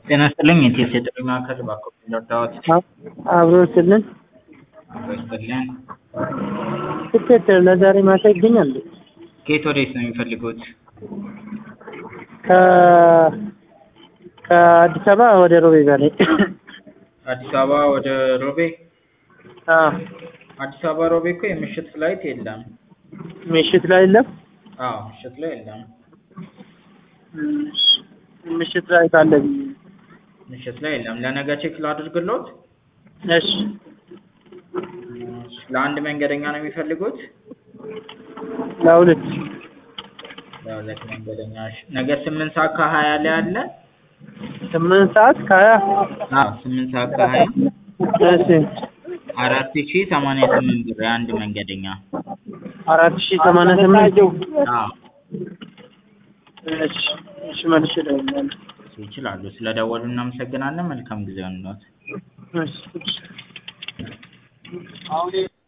ጤና ይስጥልኝ የኢቲኤስ የጥሪ ማዕከል እባክዎ ቢረዳዎት? አብሮ ስልን አብሮ ይስጥልን። ትኬት ለዛሬ ማታ ይገኛል? ከየት ወዴት ነው የሚፈልጉት? ከ ከአዲስ አበባ ወደ ሮቤ ዛሬ አዲስ አበባ ወደ ሮቤ? አዎ አዲስ አበባ ሮቤ እኮ የምሽት ፍላይት የለም። ምሽት ላይ የለም? አዎ ምሽት ላይ የለም። እሺ፣ ምሽት ላይ ካለ ብዬ ነው። ምሽት ላይ የለም። ለነገ ቼክ ላድርግልዎት? እሺ ለአንድ መንገደኛ ነው የሚፈልጉት? ለሁለት ለሁለት መንገደኛ እሺ። ነገ ስምንት ሰዓት ከሀያ ላይ አለ? ስምንት ሰዓት ከሀያ አዎ ስምንት ሰዓት ከሀያ እሺ አራት ሺህ ሰማንያ ስምንት ብር የአንድ መንገደኛ። አራት ሺህ ሰማንያ ስምንት አዎ እሺ እሺ መልሼ እደውላለሁ። ይችላሉ። ስለደወሉ እናመሰግናለን። መልካም ጊዜ ይሁንልዎት። እሺ